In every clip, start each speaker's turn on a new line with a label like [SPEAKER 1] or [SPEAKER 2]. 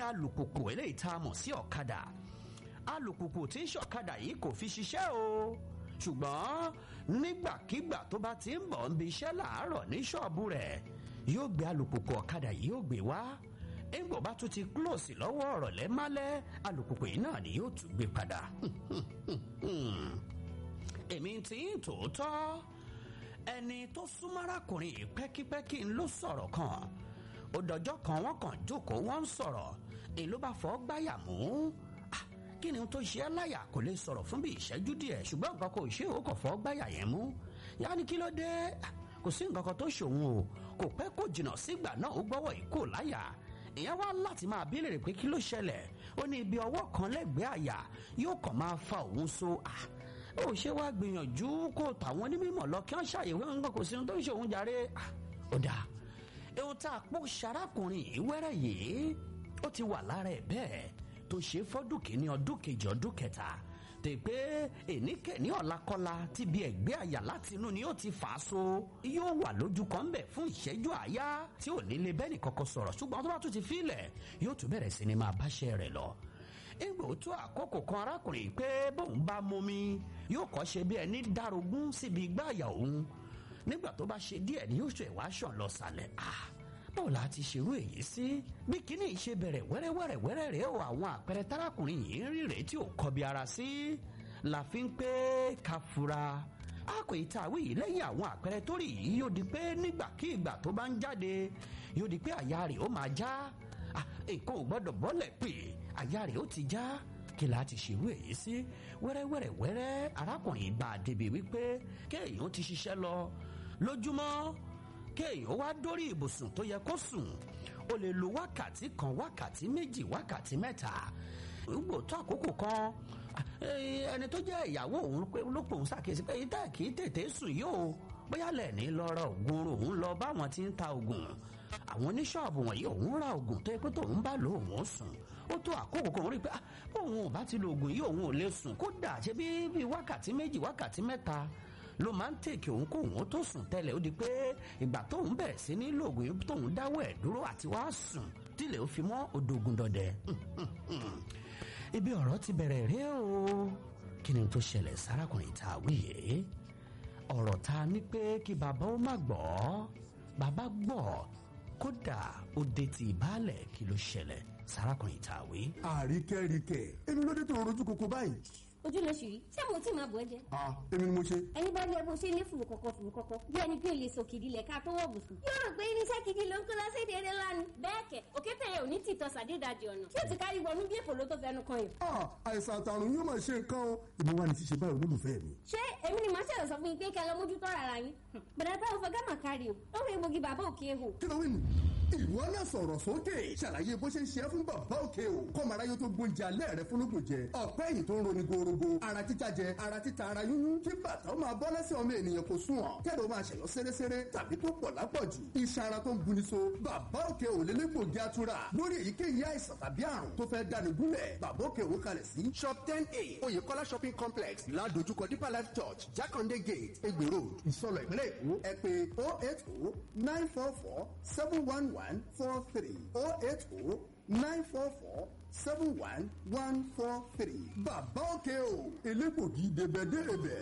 [SPEAKER 1] alùpùpù eléyìí tá a mọ̀ sí ọ̀kadà alùpùpù tí ń ṣọ̀kadà yìí kò fi ṣiṣẹ́ o ṣùgbọ́n nígbàkigbà tó bá ti ń bọ̀ ń bi iṣẹ́ làárọ̀ ní ṣọ́ọ̀bù rẹ̀ yóò gbé alùpùpù ọ̀kadà yìí yóò gbé wá ńgbò bá tún ti close lọ́wọ́ ọ̀rọ̀ lẹ́málẹ́ alùpùpù yìí náà ni yóò tún gbé padà èmi ti ń tòótọ́ ẹni tó súnmọ́ arákùnrin yìí pẹ́kípẹ́kí ń ló sọ̀rọ̀ kan ó dọjọ́ kan wọ́n kàn jókòó wọ́n ń sọ̀rọ̀ èyí ló bá fọ́ gbáyà mú Ah, kí ni ohun tó ṣe é láyà kò lè sọ̀rọ̀ fún bí ìṣẹ́jú díẹ̀ ṣùgbọ́n nǹkan kò ṣe ó kàn fọ́ gbáyà yẹn mú yá ni kí ló dé Ah, kò sí nǹkan kan tó ṣòun o kò pẹ́ kò jìnnà sígbà náà ó gbọ́wọ́ yìí kò láyà ìyẹn wá láti máa bí lèrè pé kí ló ṣẹlẹ̀ ó ní ibi ọwọ́ kan lẹ́gbẹ̀ẹ́ àyà yóò kàn máa fa òun so Ah, ó ṣe wá gbìyànjú kó tàwọn onímọ̀ lọ kí wọ́n ṣàyẹ̀wò nǹkan kò sí ohun tó ń ṣe òun jàre Ah, ó dáa ohun tá a pọ̀ ṣarákùnrin yìí wẹ́rẹ́ yìí ó ti wà lára ẹ̀ bẹ́ẹ̀ tó ṣe fọ́dún kìíní ọdún kejì ọdún kẹta tè pé èníkẹ́ni ọ̀làkọ́lá ti bí ẹ̀gbẹ́ àyà láti inú ni ó ti fà á so yóò wà lójú kan bẹ̀ fún ìṣẹ́jú àáyá tí ò ní lè bẹ́ẹ̀ nìkan kan sọ̀rọ̀ ṣùgbọ́n tó bá tún ti fílẹ̀ yóò tún bẹ̀rẹ̀ sí ni máa báṣẹ́ rẹ̀ lọ ìgbò tó àkókò kan arákùnrin yìí pé bóun bá momi yóò kọ́ ṣe bí ẹni dárogún síbi igbá àyà òun nígbà tó bá ṣe díẹ̀ ni yóò ṣe ìwà ṣàn lọ sàlẹ̀ ah báwo la ti ṣerú èyí sí bí kíní yìí ṣe bẹ̀rẹ̀ wẹ́rẹ́wẹ́rẹ́ wẹ́rẹ́ rèé o àwọn àpẹẹrẹ tárákùnrin yìí ń rí rèé tí ò kọbi ara sí la fi ń pé ká fura a kò ì ta àwí yìí lẹ́yìn àwọn àpẹẹrẹ tó rí yìí yóò di pé nígbàkigbà tó bá ń jáde yóò di pé àyà rẹ̀ ó máa já Ah, nǹkan ò gbọ́dọ̀ bọ́lẹ̀ pé àyà rẹ̀ ó ti já kí la ti ṣerú èyí sí wẹ́rẹ́wẹ́rẹ́ wẹ́rẹ́ arákùnrin bá a débi wípé kéèyàn ti ṣiṣẹ́ lọ lójúmọ́ kéèyàn wá dórí ibùsùn tó yẹ kó sùn ó lè lo wákàtí kan wákàtí méjì wákàtí mẹ́ta gbogbo tó àkókò kan eh, ẹni tó jẹ́ ìyàwó òun pé ló pòun ṣàkíyèsí pé ìdá kì í tètè sùn yìí o bóyá lẹ́ẹ̀ni lọ́rọ̀ ògùn òun lọ báwọn ti ń ta ògùn àwọn oníṣọ́ọ̀bù wọ̀nyí òun ra ògùn tó yẹ pé tóun bá lò òun ó sùn ó tó àkókò kan rí i pé ah, òun ò bá ti lo ògùn yìí òun ò lè sùn kódà ṣe bí bí wákàtí méjì wákàtí mẹ́ta ló máa ń tèkì òun kó òun tó sùn tẹ́lẹ̀ ó di pé ìgbà tóun bẹ̀rẹ̀ sí ní lògùn yìí tóun dáwọ́ ẹ̀ dúró àti wá sùn tílẹ̀ ó fi mọ́ odògùn dọ̀dẹ. ibi ọ̀rọ̀ ti bẹ̀rẹ̀ rí o kí ni tó ṣẹlẹ̀ sárakùnrin tá a wí yìí ọ̀rọ̀ ta ni pé kí bàbá ó má gbọ́ bàbá gbọ́ kódà ó dé ti ìbálẹ̀ kí ló ṣẹlẹ̀ sárakùnrin tá a wí.
[SPEAKER 2] àríkẹ́ríkẹ́ èmi ló dé tó rojú koko báyìí.
[SPEAKER 3] ojú ló ṣì rí ṣé mo tí máa bọ̀ ẹ́ jẹ.
[SPEAKER 2] ah èmi ni mo ṣe.
[SPEAKER 3] ẹni bá lé bó ṣe lé fùrù kọ̀kọ̀ fùrù kọ̀kọ̀ bí ẹni pé o lè sọ kìdí lẹ̀ ká tó wọ̀ bùsùn. yóò rò pé irinṣẹ́ gidi ló ń kó lọ sí èdè eré lánàá. bẹ́ẹ̀ kẹ̀ òkété yẹn ò ní tìtọ́ sàdédàjì ọ̀nà tí ó ti kárí wọnú bí èpò ló tó fẹnu kan yìí.
[SPEAKER 2] ah àìsàn àtàrùn yóò máa ṣe nǹkan o èmi wà ní ṣíṣe báyìí olólùfẹ́ mi.
[SPEAKER 3] ṣé èmi ni màá ṣẹ̀rọ̀ sọ fún yín pé kẹ́ ẹ lọ mójútó ara yín. bàdà táwọn fọ gámà kárí o ó fi egbògi bàbá òkè ehò.
[SPEAKER 2] kí ló wí nù. ìwọ náà sọ̀rọ̀ sókè ṣàlàyé bó ṣe ń ṣe é fún bàbá òkè o kọ́mọ aráyé tó gbóúnjẹ alẹ́ rẹ fúnlógún jẹ ọ̀pẹ́ ẹ̀yìn tó ń roni gorogo ara títa jẹ ara títa ara yúnyún kí bàtà ó máa bọ́ lẹ́sẹ̀ ọmọ ènìyàn kò sùn ọ̀ kẹ́rọ máa ṣẹ̀yọ́ séréséré tàbí tó pọ̀ lápọ̀jù iṣan ara tó ń buni so bàbá òkè ò lélẹ́gbògi atura lórí èyíkéyìí àìsàn tàbí àrùn tó fẹ́ dáni gúnlẹ̀ bàbá òkè ò kalẹ̀ sí shop ten a oyèkọ́lá shopping complex ládojúkọ deeper life church jákàndé gate egbè road ìsọlọ ìpínlẹ̀ èkó ẹ pé oh eight oh nine four four seven one one four three oh eight oh nine four four seven one one four three bàbá òkè o elégbògi débẹ̀débẹ̀.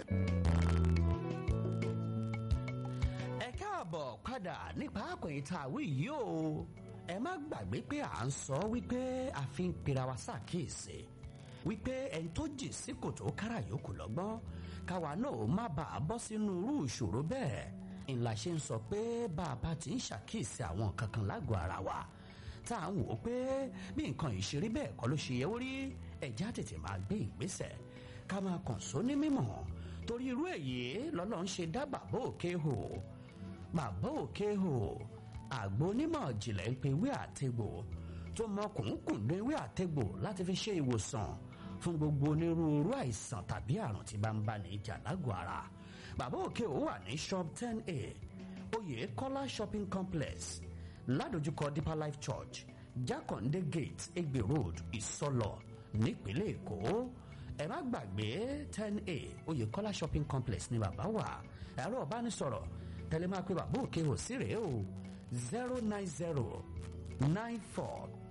[SPEAKER 1] ẹ káàbọ̀ padà nípa àkòyìn tá a wí yìí o ẹ má gbàgbé pé à ń sọ wípé a fi ń pera wa ṣàkíyèsí wípé ẹni tó jì sí kòtò kára yòókù lọ́gbọ́n káwa náà má bàa bọ́ sínú irú ìṣòro bẹ́ẹ̀ ńlá ṣe ń sọ pé bá a bá ti ń ṣàkíyèsí àwọn kankan lágọ̀ọ́ ara wa tá à ń wò ó pé bí nǹkan ìṣeré bẹ́ẹ̀ kọ́ ló ṣe yẹ ó rí ẹ̀já tètè máa gbé ìgbésẹ̀ ká máa kàn só ní mímọ̀ torí irú èyí lọ́lọ́ ń ṣe dá bàbá òkè hò bàbá òkè hò àgbo onímọ̀ jìnlẹ̀ ń pe ewé àtegbò tó mọ kùnkùn ní ewé àtegbò láti fi ṣe ìwòsàn fún gbogbo onírúurú àìsàn tàbí àrùn tí bá ń bá ní ìjà lágọ̀ọ́ ara bàbá òkè hò wà ní shop ten a oyè kọ́lá shopping complex ládojúkọ deeper life church jákàndé gate egbe road ìsọlọ nípínlẹ̀ èkó ẹ má gbàgbé ten a oyèkọ́lá shopping complex ní bàbá wà ẹ̀rọ ìbánisọ̀rọ̀ tẹ̀lé máa pe bàbá òkè ò sí rèé o zero nine zero nine four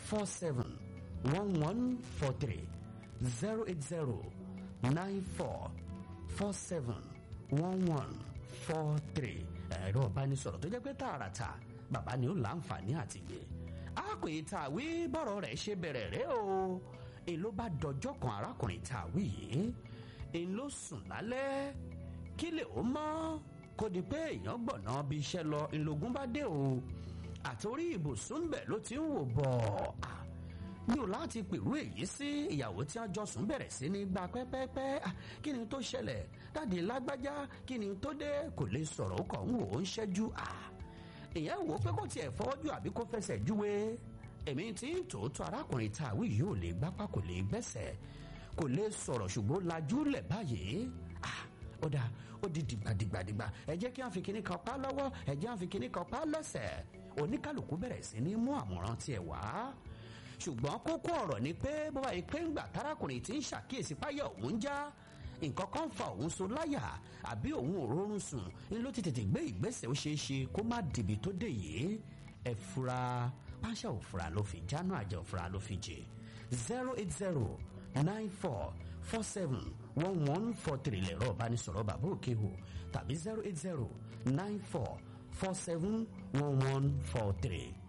[SPEAKER 1] four seven one one four three zero eight zero nine four four seven one one four three ẹ̀rọ ìbánisọ̀rọ̀ tó jẹ́ pé tààràtà bàbá ni ó láǹfààní àti gbé àpè tàwí bọ́rọ̀ rẹ̀ ṣe bẹ̀rẹ̀ rẹ̀ o èló bá dọjọ́ kan arákùnrin tàwí yìí èyí ló sùn lálẹ́ kí lè ó mọ́ kó di pé èèyàn gbọ̀nà bí iṣẹ́ lọ ìlógún bá dé o àtòrí ibùsùn bẹ̀ ló ti ń wò bọ̀ mi ò láti pèrú èyí sí ìyàwó tí wọn jọ sùn bẹ̀rẹ̀ sí ní gba pẹ́pẹ́pẹ́ kí ni tó ṣẹlẹ̀ dáàdi lágbájá kí ni tó dé kò lè sọ̀rọ̀ ó kàn ń wò ó ń ṣẹ́jú èèyàn wò ó pé kó tiẹ̀ fọ́jú àbí kó fẹsẹ̀ júwe èmi tí ń tòótọ́ arákùnrin tá a wí yìí ò lè gbápá kò lè gbẹ́sẹ̀ kò lè sọ̀rọ̀ ṣùgbọ́n lajú lẹ̀ báyìí ó dáa ó di dìgbàdìgbàdìgbà ẹ jẹ́ kí wọ́n fi kinní kan pa lọ́wọ́ ẹ jẹ́ wọ́n fi kinní kan pa lẹ́sẹ̀ oníkàlùkù bẹ̀rẹ̀ sí ní mú àmọ̀ràn tiẹ̀ wá ṣùgbọ́n kókó ọ̀rọ̀ ni pé bọ́bá yìí pé ńgbà tárákùnrin tí ń ṣàkíyèsí páyọ̀ òun já nǹkan kan fa òun so láyà àbí òun ò rórun sùn ni ló ti tètè gbé ìgbésẹ̀ ó ṣeé ṣe kó má dìbì tó dé yìí ẹ fura páṣá òfura ló fi jáná àjẹ òfura ló fi jẹ zero eight zero nine four four seven one one four three lẹ̀rọ ìbánisọ̀rọ̀ bàbá òkè hò tàbí zero eight zero nine four four seven one one four three.